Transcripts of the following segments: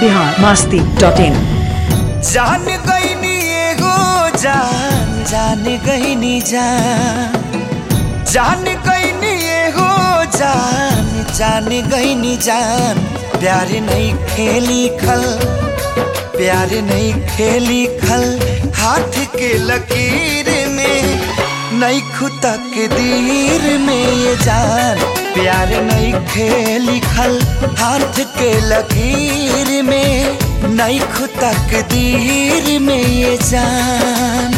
Bihar masti dot इन जान गईनी एगो जान जान गईनी जान जान गईनी एगो जान जान गईनी जान प्यार नहीं खेली खल प्यार नहीं खेली खल हाथ के लकीर में नहीं खुतक दीर में ये जान प्यार नहीं खेली खल हाथ के लकीर में नहीं खुतक दीर में ये जान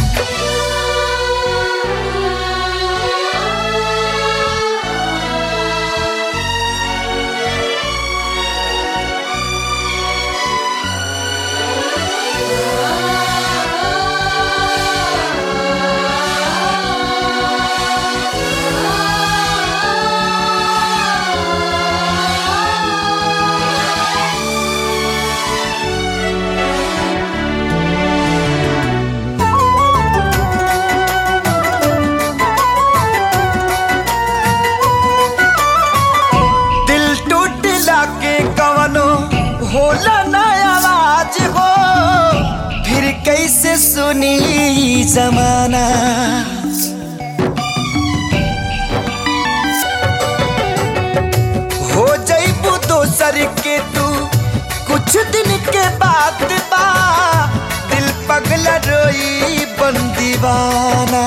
दिल टूटला के कवनो होला ना आवाज हो फिर कैसे सुनी ई जमाना हो जईबू दोसर के तू कुछ दिन के बाद बा दिल पगला रोई बन दीवाना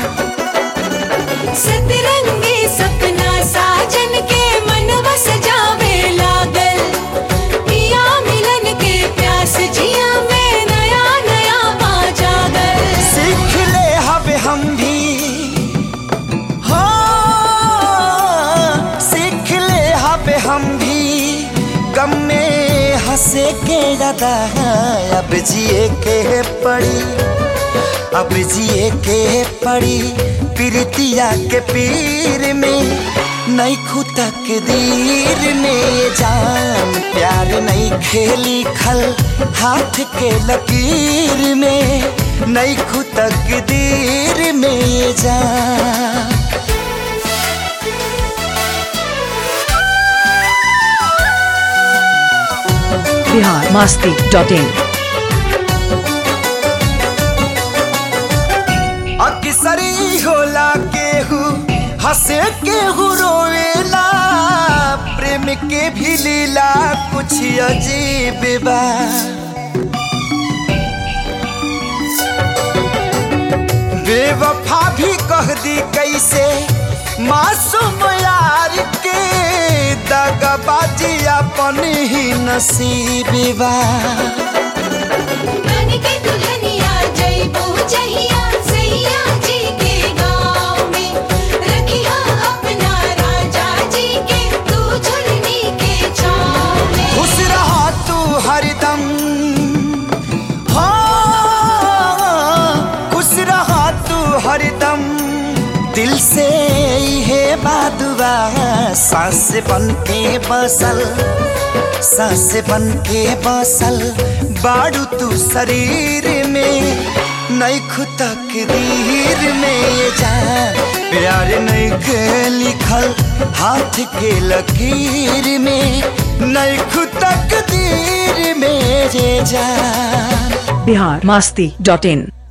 सतरंगी सपना साजन के मनवा सजावे लागल पिया मिलन के प्यास जिया में नया नया पा जागल सीख ले हवे हम भी हाँ सीख ले हवे हम भी गम में हंसे के ज्यादा अब जिए के पड़ी अब जिए के पड़ी प्रीतिया के पीर में नहीं खुतक दीर में ये जान प्यार नहीं खेली खल हाथ के लकीर में नहीं खुतक दीर में ये जान बिहार मास्ती डॉट इन अक्सरी होला केहू हंसे केहू रोवेला प्रेम के भी लीला कुछ अजीब बा बेवफा भी कह दी कैसे मासूम यार के दगबाजी अपन ही नसीब बा बन के दुल्हनिया जइबू जहिया सैया जी के गाँव में रखिया अपना राजा जी के तू झुलनी के छाँव में खुश रहा तू हरदम हाँ खुश रहा तू हरदम दिल से है बादुआ सांस बन के बसल सांस बन के बसल बाड़ू तू शरीर में नहीं खुतक दीर में ये जान प्यार नहीं के लिखल हाथ के लकीर में नहीं खुतक दीर में ये जान बिहार मास्ती डॉट इन